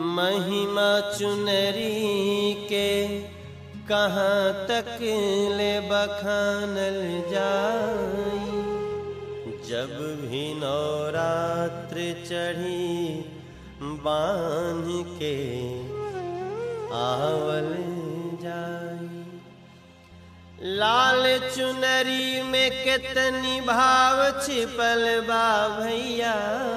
महिमा चुनरी के कहाँ तक ले बखानल जाई जब भी नवरात्र चढ़ी बांध के आवल जाई लाल चुनरी में कितनी भाव छिपल बा भैया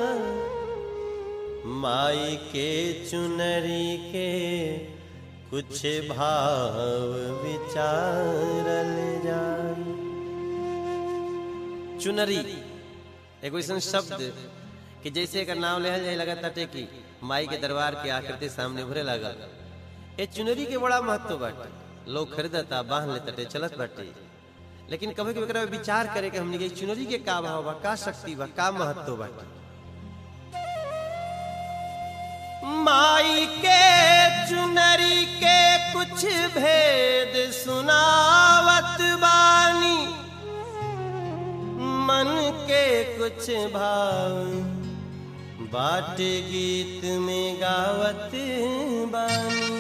माई के चुनरी के कुछ भाव विचारल जाई चुनरी एगो ऐसा शब्द कि जैसे एकर नाम लेहल जाए लगा ताटे कि माई के दरबार के आकृति सामने उभरे लगा ए चुनरी के बड़ा महत्व बाटे लोग खरीदता बांध लेते चलत बाटे लेकिन कभी कभी एकरा पे विचार करे कि हमनी के चुनरी के का भाव बा का शक्ति बा का महत्व बाटे माई के चुनरी के कुछ भेद सुनावत बानी मन के कुछ भाव बाट गीत में गावत बानी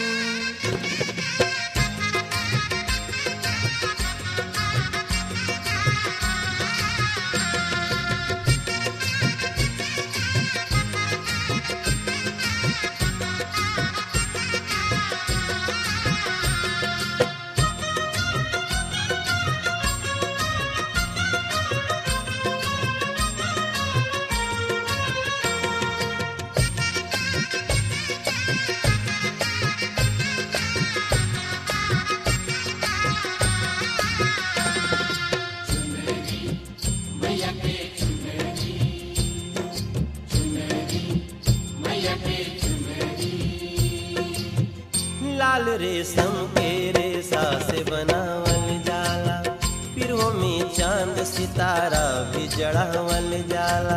लाल रेशम के रेशा से बनावल जाला पिरो में चांद सितारा भी जड़ावल जाला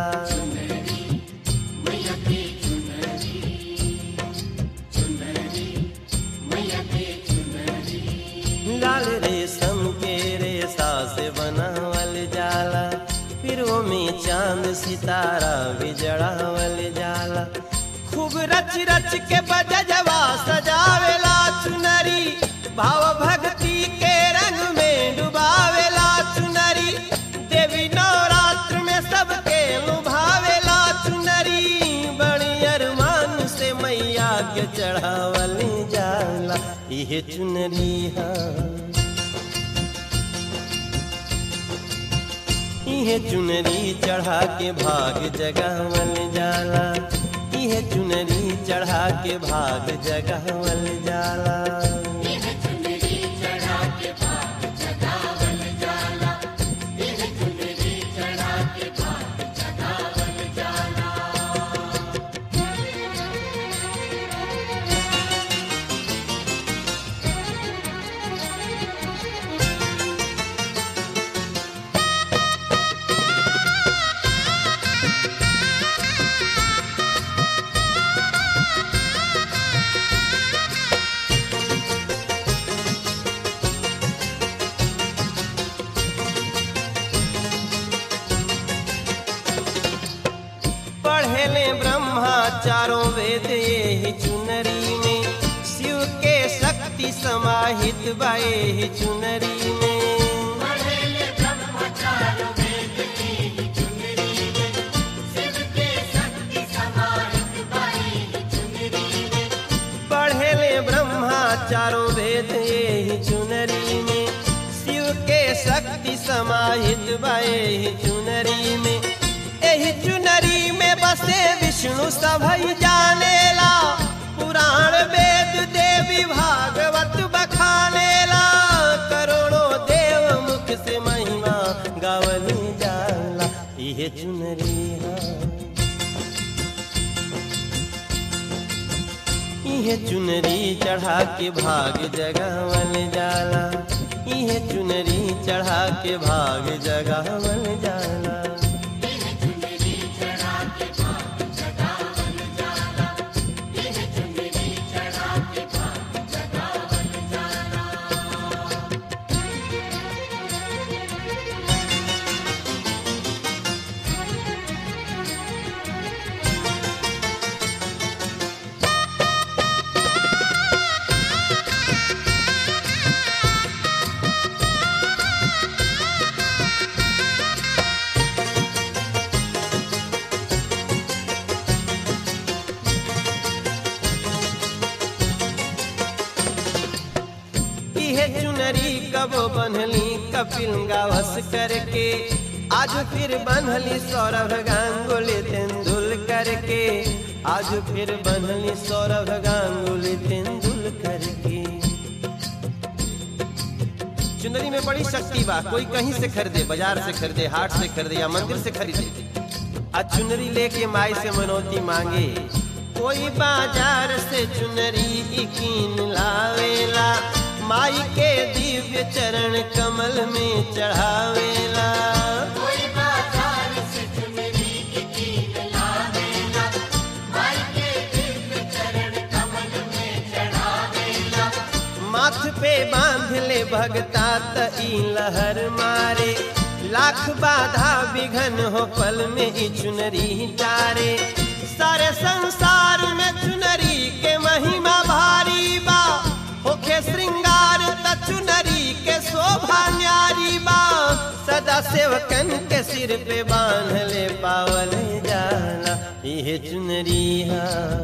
लाल रेशम के रेशा से बनावल जाला पिरो में चांद सितारा भी जड़ावल जाला खूब रच रच के बजजवा सजावेला चुनरी भाव भक्ति के रंग में डुबावेला चुनरी देवी नवरात्र में सबके लुभावेला चुनरी बड़ी अरमान से मैया के चढ़ावल जाला इहे चुनरी हा इहे चुनरी चढ़ा के भाग जगावल जाला इहे चुनरी चढ़ा के भाग जगावल जाला पढ़ेले ब्रह्मा चारों वेद यही चुनरी में शिव के शक्ति समाहित बाए ही चुनरी में पढ़ेले ब्रह्मा चारों वेद यही चुनरी में शिव के शक्ति समाहित बाए ही चुनरी में एही चुनरी में बसे विष्णु सभई जानेला पुराण वेद देवी भागवत बखानेला करोड़ों देव मुख से महिमा गावली जाला इहे चुनरी हा इहे चुनरी चढ़ा के भाग जगावल जाला इहे चुनरी चढ़ा के भाग जगावल जाला चुनरी कबो बनली कपिल गावस करके आज फिर बनली सौरभ गांगुली तेंदुलकर के आज फिर बनली सौरभ गांगुली तेंदुलकर के चुनरी में बड़ी शक्ति बा कोई कहीं से खरीदे बाजार से खरीदे हाट से खरीदे या मंदिर से खरीदे आ चुनरी लेके माई से मनौती मांगे कोई बाजार से चुनरी कीन लावेला माई के दिव्य चरण कमल में चढ़ावेला कोई बाजार से चुनरी की कीन लावेला माई के दिव्य चरण कमल में चढ़ावेला माथ पे बांध ले भगता त ई लहर मारे लाख बाधा विघन हो पल में ई चुनरी तारे सारे संसार में चुनरी के महिमा भारी बा होखे श्रृंगार त चुनरी के शोभा न्यारी बा सदा सेवकन के सिर पे बांध ले पावल जाला ये चुनरी हा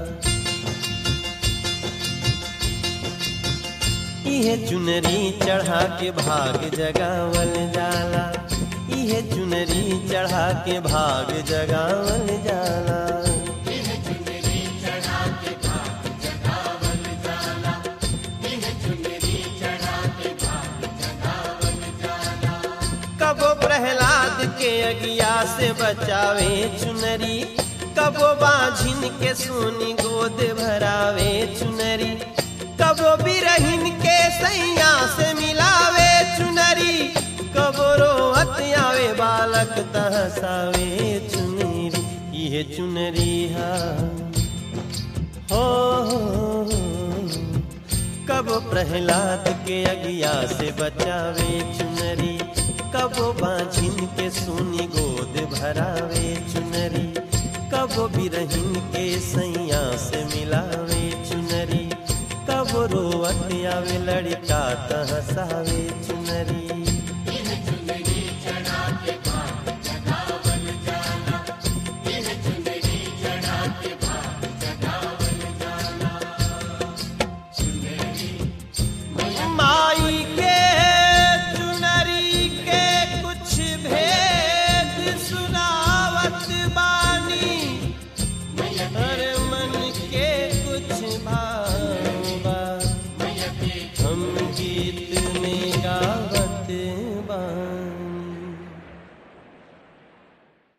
इहे चुनरी चढ़ा के भाग जगावल जाला इहे चुनरी चढ़ा के भाग जगावल जाला यह चुनरी चढ़ा के भाग जगावल जाला यह चुनरी चढ़ा के भाग जगावल जाला कबो प्रहलाद के अगिया से बचावे चुनरी कबो बाझिन के सोनी गोद भरावे चुनरी कबो बिरहिन के सैया से मिलावे चुनरी कबो रोहत आवे बालक तहसावे चुनरी ये चुनरी हा हो, हो, हो कबो प्रहलाद के अगिया से बचावे चुनरी कबो बाझिन के सोनी गोद भरावे चुनरी कबो बिरहिन के सैया से मिलावे चुनरी कबो रोवत आवे लड़का तहसावे चुनरी